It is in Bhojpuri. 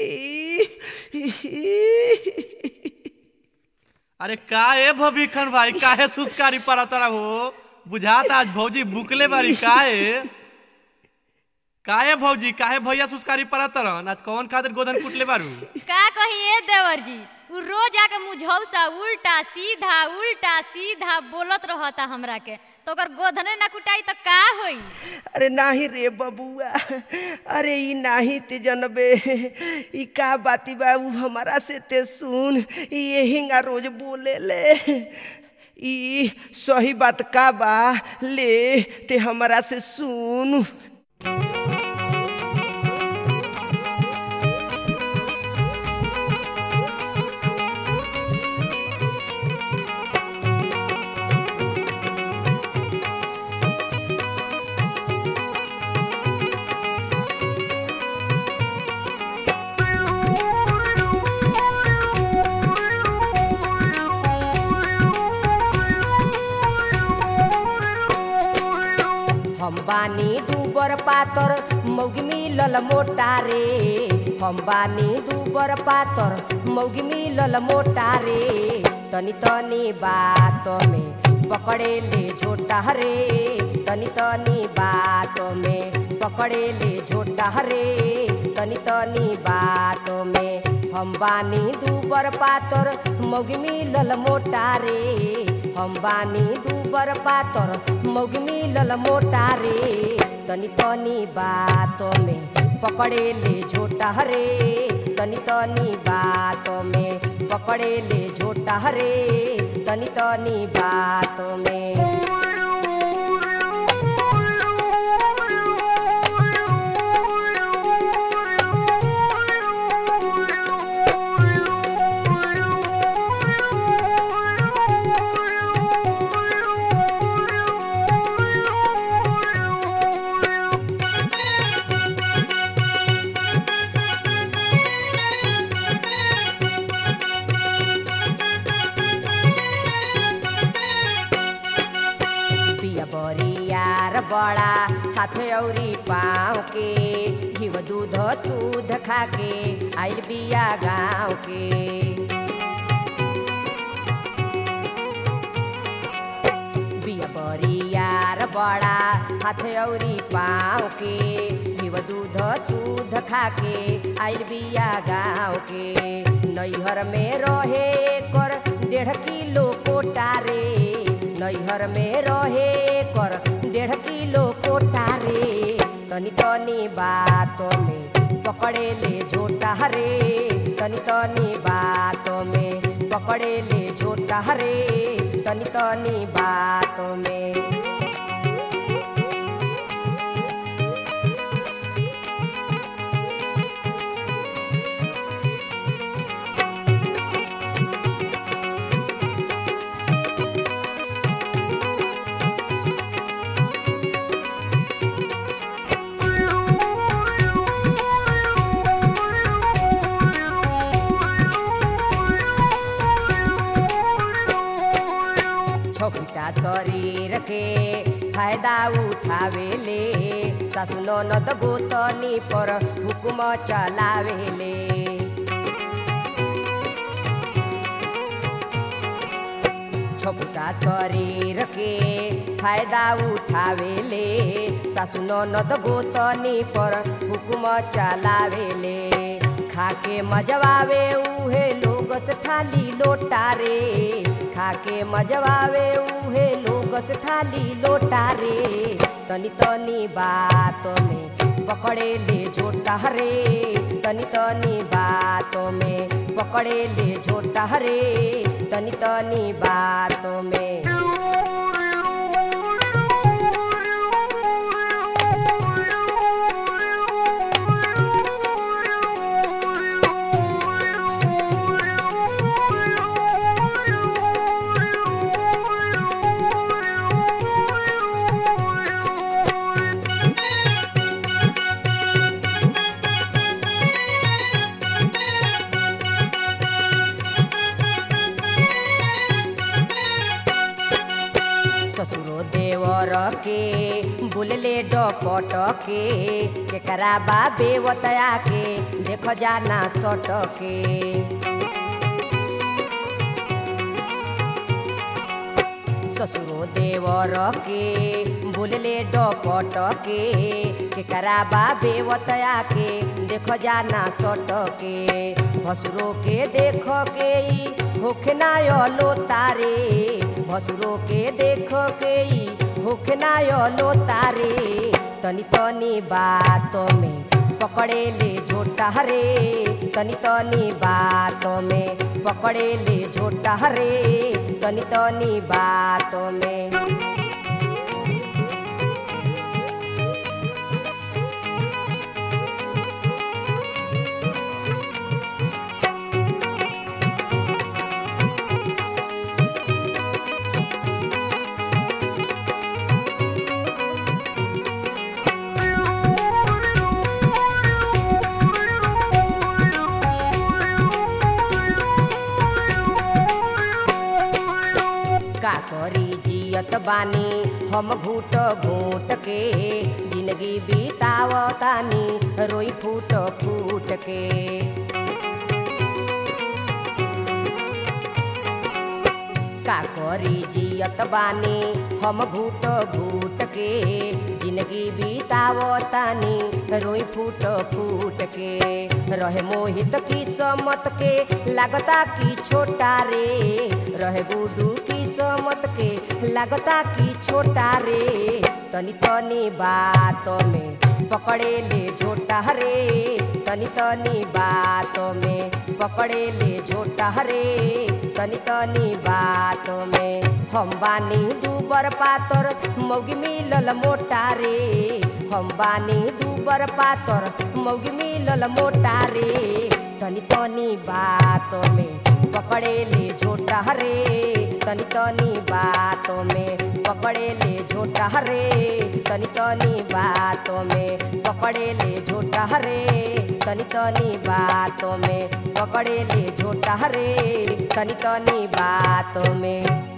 अरे का ए भविखन भाई काहे सुस्कारी पड़ा तरा हो बुझात आज भौजी बुकले बारी काहे काहे भौजी काहे भैया सुस्कारी पड़ा तरन आज कौन खातिर गोदन कुटले बारू का कहिए देवर जी उ रोज आके मुझौसा उल्टा सीधा उल्टा सीधा बोलत रहता हमरा के तो ओकर गोधने ना कुटाई तो का होई अरे नाही रे बबुआ अरे ई नाही ते जनबे ई का बाती बा उ हमारा से ते सुन ई यहिंगा रोज बोले ले ई सही बात का बा ले ते हमारा से सुन हम बानी दूबर पातर मौगी मिलल मोटा रे हम बानी दूबर पातर मौगी मिलल मोटा रे तनी तनी बात में पकड़े ले झोटा रे तनी तनी बात में पकड़े ले झोटा रे तनी तनी बात में हम बानी दूबर पातर मौगी मिलल मोटा रे हम बानी दूबर पातर मौगी मिलल मोटा रे तनी तनी बात में पकड़े ले झोटा रे तनी तनी बात में पकड़े ले झोटा रे तनी तनी बात में पिया बरियार बड़ा हाथ औरी पाँव के घिव दूध दूध खाके आइल बिया गाँव के बिया बरियार बड़ा हाथ औरी पाँव के घिव दूध दूध खाके आइल बिया गाँव के नैहर में रहे कर डेढ़ किलो कोटा रे नैहर में रहे कर डेढ़ किलो कोटा रे तनी तनी बात में पकड़े ले झोटा रे तनी तनी बात में पकड़े ले झोटा रे तनी तनी बात में छोटा शरीर के फायदा उठावेले सासु ननद गोतनी पर हुकुम चलावेले छोटा शरीर के फायदा उठावेले सासु ननद गोतनी पर हुकुम चलावेले खाके मजवावे उहे लोग से थाली लोटा रे खाके मजवावे उहे लोग से थाली लोटा रे तनी तनी बात में पकड़े ले झोटा रे तनी तनी बात में पकड़े ले झोटा रे तनी तनी बात में बोलले डपट के केकरा बा बेवतया के देख जाना सट के ससुरो देवर के बोलले डपट के केकरा बा बेवतया के देख जाना सट के भसुरो के देख के ई होखना लो तारे भसुरो के देख के ई होखना लो तारे तनी तनी बात में पकड़े ले झोटा रे तनी तनी बात में पकड़े ले झोटा रे तनी तनी बात में का करी जियत बानी हम घूट घूट के जिंदगी बीतावतानी रोई फूट फूट के का करी जियत बानी हम घूट घूट के जिंदगी बीतावतानी रोई फूट फूट के रहे मोहित की समत के लागता की छोटा रे रहे गुडू की समत के लागता की छोटा रे तनी तनी बात में पकड़े ले झोटा रे तनी तनी बात में पकड़े ले झोटा रे तनी तनी बात में हम बानी दूबर पातर मौगी मिलल मोटा रे हम बानी दूबर पातर मौगी मिलल मोटा रे तनी तनी बात में पकड़े ले झोटा रे तनी तनी बात में पकड़े ले झोटा रे तनी तनी बात में पकड़े ले झोटा रे तनी तनी बात में पकड़े ले झोटा रे तनी तनी बात में